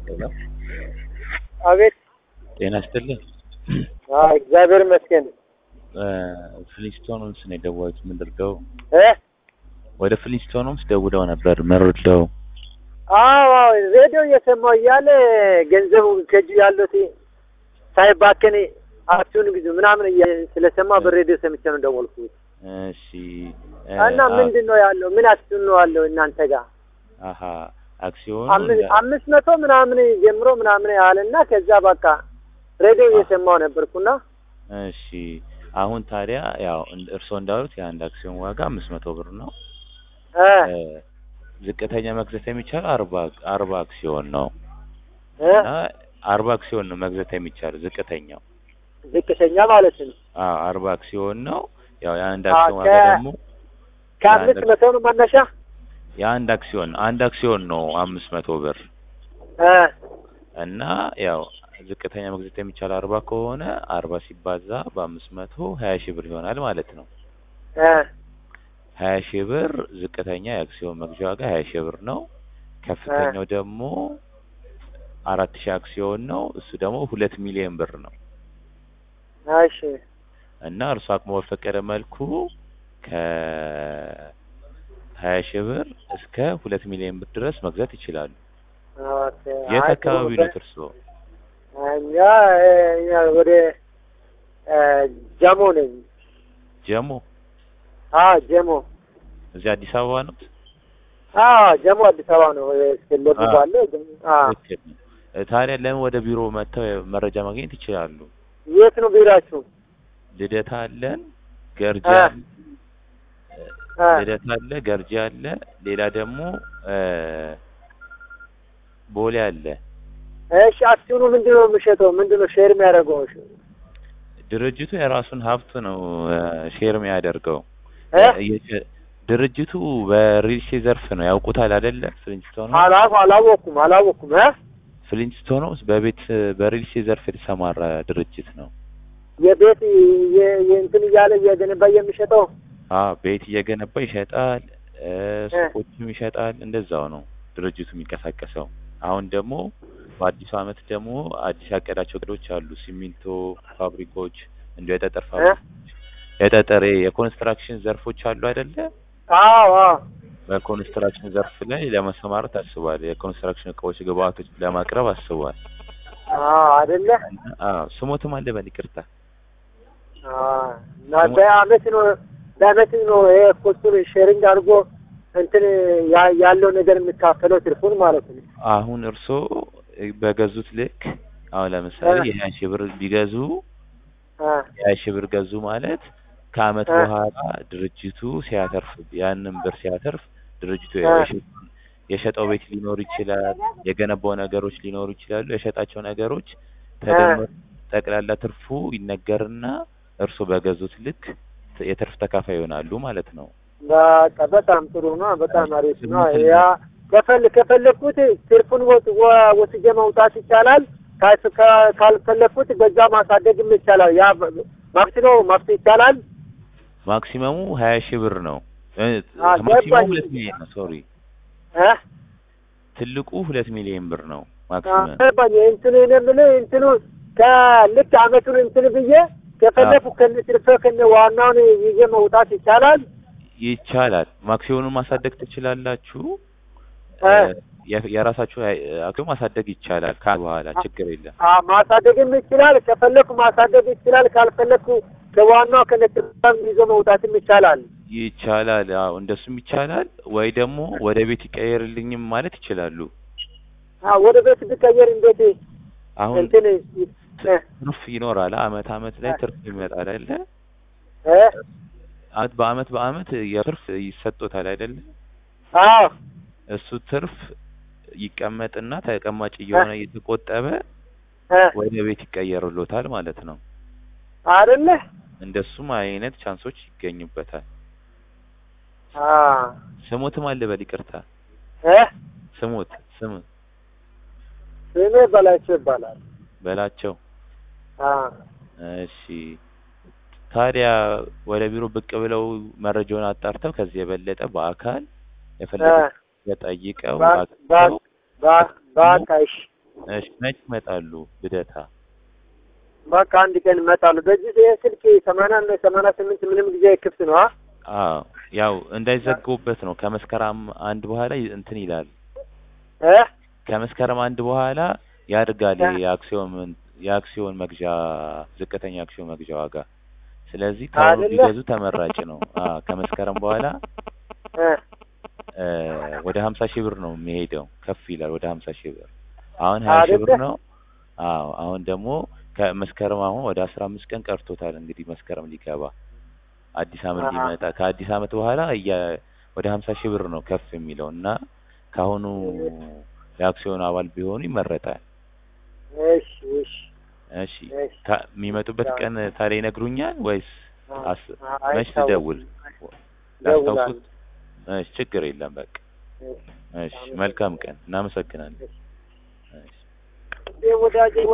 ሄሎ አቤት። ጤና ይስጥልኝ። አዎ እግዚአብሔር ይመስገን። ፍሊንስቶንስ ነው የደወሉት። ምንድርገው እ ወደ ፍሊንስቶንስ ደውለው ነበር ምርለው አዎ አዎ ሬዲዮ እየሰማሁ እያለ ገንዘቡ ከእጁ ያሉት ሳይባከን አክሲዮን ግዙ ምናምን እያለ ስለሰማ በሬዲዮ ሰምቼ ነው ደወልኩት። እሺ እ እና አ- ምንድን ነው ያለው? ምን አክሲዮን ነው ያለው እናንተ ጋር? አሀ አክሲዮኑ አምስት እንደ- አምስት መቶ ምናምን ጀምሮ ምናምን ያለና ከዛ በቃ ሬዲዮ እየሰማሁ ነበርኩና እሺ አሁን ታዲያ ያው እንደ- እርስዎ እንዳሉት የአንድ አክሲዮን ዋጋ አምስት መቶ ብር ነው። እ እ ዝቅተኛ መግዛት የሚቻለው አርባ አርባ አክሲዮን ነው እ እና አርባ አክሲዮን ነው መግዛት የሚቻለው ዝቅተኛው። ዝቅተኛ ማለት ነው። አዎ አርባ አክሲዮን ነው። ያው የአንድ አ- አክሲዮን ዋጋ ከ- ደግሞ ከአምስት የአንድ- መቶ ነው መነሻ የአንድ አክሲዮን አንድ አክሲዮን ነው አምስት መቶ ብር እ እና ያው ዝቅተኛ መግዛት የሚቻለው አርባ ከሆነ አርባ ሲባዛ በአምስት መቶ ሀያ ሺህ ብር ይሆናል ማለት ነው። እ ሀያ ሺህ ብር ዝቅተኛ የአክሲዮን መግዣ ዋጋ ሀያ ሺህ ብር ነው። ከፍተኛው ደግሞ አራት ሺህ አክሲዮን ነው። እሱ ደግሞ ሁለት ሚሊዮን ብር ነው እሺ እና እርሱ አቅሞ በፈቀደ መልኩ ከ ሀያ ሺህ ብር እስከ ሁለት ሚሊዮን ብር ድረስ መግዛት ይችላሉ። ኦኬ። የት አይ አካባቢ ጥሩ ነው እርስዎ? እኛ እኛ ወደ እ ጀሞ ነኝ። ጀሞ አዎ ጀሞ። እዚህ አዲስ አበባ ነው? አዎ ጀሞ አዲስ አበባ ነው። ስለቡ አዎ። ባለ አዎ። ትክክል ነው። እ ታዲያ ለምን ወደ ቢሮ መጥተው መረጃ ማግኘት ይችላሉ? የት ነው ቢራችሁ? ልደታ አለን፣ ገርጂ አ- አለ፣ አ ልደታ አለ፣ ገርጂ አለ። ሌላ ደግሞ እ ቦሌ አለ። እሺ አክሲዮኑ ምንድን ነው የሚሸጠው? ምንድን ነው ሼር የሚያደርገው? ድርጅቱ የራሱን ሀብት ነው እ ሼር የሚያደርገው። እ እየሸ- ድርጅቱ በሪልስቴት ዘርፍ ነው ያውቁታል አይደለ? ፍሊንስቶን አላ- አላወኩም አላወኩም። እ ፍሊንስቶን በቤት በሪልስቴት ዘርፍ የተሰማራ ድርጅት ነው። የቤት የ- የእንትን እያለ እየገነባ የሚሸጠው አዎ ቤት እየገነባ ይሸጣል፣ እ ሱቆችም ይሸጣል። እንደዛው ነው ድርጅቱ የሚንቀሳቀሰው። አሁን ደግሞ በአዲሱ አመት ደግሞ አዲስ ያቀዳቸው እቅዶች አሉ። ሲሚንቶ ፋብሪኮች፣ እንዲሁ የጠጠር ፋብሪኮች፣ የጠጠር የኮንስትራክሽን ዘርፎች አሉ አይደለ? አዎ አዎ በኮንስትራክሽን ዘርፍ ላይ ለመሰማራት አስቧል። የኮንስትራክሽን እቃዎች፣ ግብአቶች ለማቅረብ አስቧል። አዎ አይደለ? አዎ ስሞትም አለ በል ይቅርታ። አዎ እና በአመት ነው በአመት ነው ይሄ ኮስቱን ሼሪንግ አድርጎ እንትን ያ- ያለው ነገር የሚካፈለው ትርፉን ማለት ነው። አሁን እርስዎ በገዙት ልክ አሁን ለምሳሌ እ። የሀያ ሺህ ብር ቢገዙ አ የሀያ ሺህ ብር ገዙ ማለት ከአመት እ። በኋላ ድርጅቱ ሲያተርፍ ያንን ብር ሲያተርፍ ድርጅቱ እ። የሸ- የሸጠው ቤት ሊኖር ይችላል፣ የገነባው ነገሮች ሊኖሩ ይችላሉ። የሸጣቸው ነገሮች ተደምሮ ጠቅላላ ትርፉ ይነገርና እርስዎ በገዙት ልክ ት- የትርፍ ተካፋይ ይሆናሉ ማለት ነው። በቃ በጣም ጥሩ ነው። በጣም አሪፍ ነው። ያ ከፈል ከፈለኩት ትርፉን ወጥ- ወ- ወስጄ መውጣት ይቻላል። ካል- ካ- ካልፈለኩት በዛ ማሳደግም ይቻላል። ያ መብት ነው መብት ይቻላል። ማክሲመሙ ሀያ ሺህ ብር ነው። እ፣ አ፣ ማክሲመሙ ገባኝ። ሁለት ሚሊዮን ነው። ሶሪ እ ትልቁ ሁለት ሚሊዮን ብር ነው አ፣ ማክሲመም። ገባኝ። እንትኑ እኔ የምልህ እንትኑ ከልክ አመቱን እንትን ብዬ ከፈለኩ ከነ ትርፌ ከነ ዋናውን ይዤ መውጣት ይቻላል። ይቻላል። ማክሲመሙን ማሳደግ ትችላላችሁ። እ የ- የራሳችሁ አክሲዮን ማሳደግ ይቻላል። ከ በኋላ ችግር የለም። አ ማሳደግም ይችላል። ከፈለኩ ማሳደግ ይችላል። ካልፈለኩ ከዋናው ከነ ትርፌም ይዞ መውጣትም ይቻላል። ይቻላል። አዎ እንደሱም ይቻላል። ወይ ደግሞ ወደ ቤት ይቀየርልኝም ማለት ይችላሉ። አ ወደ ቤት ብቀየር እንዴት አሁን እንትን እ ትርፍ ይኖራል። አመት አመት ላይ ትርፍ ይመጣል አይደለ? እ አመት በአመት በአመት የትርፍ ይሰጦታል አይደለ? አዎ እሱ ትርፍ ይቀመጥና ተቀማጭ እየሆነ እየተቆጠበ እ ወደ ቤት ይቀየርሎታል ማለት ነው። አይደለ እንደሱም አይነት ቻንሶች ይገኙበታል። አ ስሞትም አለ በል ይቅርታ። እ ስሙት ስም ስሜ በላቸው ይባላል። በላቸው። አ እሺ ታዲያ ወደ ቢሮ ብቅ ብለው መረጃውን አጣርተው ከዚህ የበለጠ በአካል እ የፈለጉት ጠይቀው ባ- ባ- አግኝተው ባ- በቃ እሺ እሺ መች ይመጣሉ ልደታ? በቃ አንድ ቀን እመጣለሁ። በዚህ ይሄ ስልክ ሰማንያ እና ሰማንያ ስምንት ምንም ጊዜ ክፍት ነው። አ አዎ ያው እንዳይዘጉበት ነው። ከመስከረም አንድ በኋላ ይ- እንትን ይላል። እ ከመስከረም አንድ በኋላ ያድጋል እ ይሄ የአክሲዮን ምን- የአክሲዮን መግዣ ዝቅተኛ አክሲዮን መግዣ ዋጋ። ስለዚህ ከአሁኑ አይደለ? ቢገዙ ተመራጭ ነው። አዎ ከመስከረም በኋላ እ እ ወደ ሀምሳ ሺህ ብር ነው የሚሄደው። ከፍ ይላል ወደ ሀምሳ ሺህ ብር። አሁን ሀያ ሺህ ብር አይደለ? ነው። አዎ አሁን ደግሞ ከመስከረም አሁን ወደ አስራ አምስት ቀን ቀርቶታል እንግዲህ መስከረም ሊገባ አዲስ አመት አሀ። ሊመጣ ከአዲስ አመት በኋላ እያ ወደ ሀምሳ ሺህ ብር ነው ከፍ የሚለው እና ከአሁኑ የአክሲዮን አባል ቢሆኑ ይመረጣል። እሺ እሺ እሺ እሺ ታ- የሚመጡበት ቀን ታዲያ ይነግሩኛል ወይስ አስ አይ መች ታውቁ። ልደውል? ደውላለሁ። ላስታውሱት? እሺ ችግር የለም በቃ እሺ እሺ መልካም ቀን እናመሰግናለን። እሺ ወዳጄ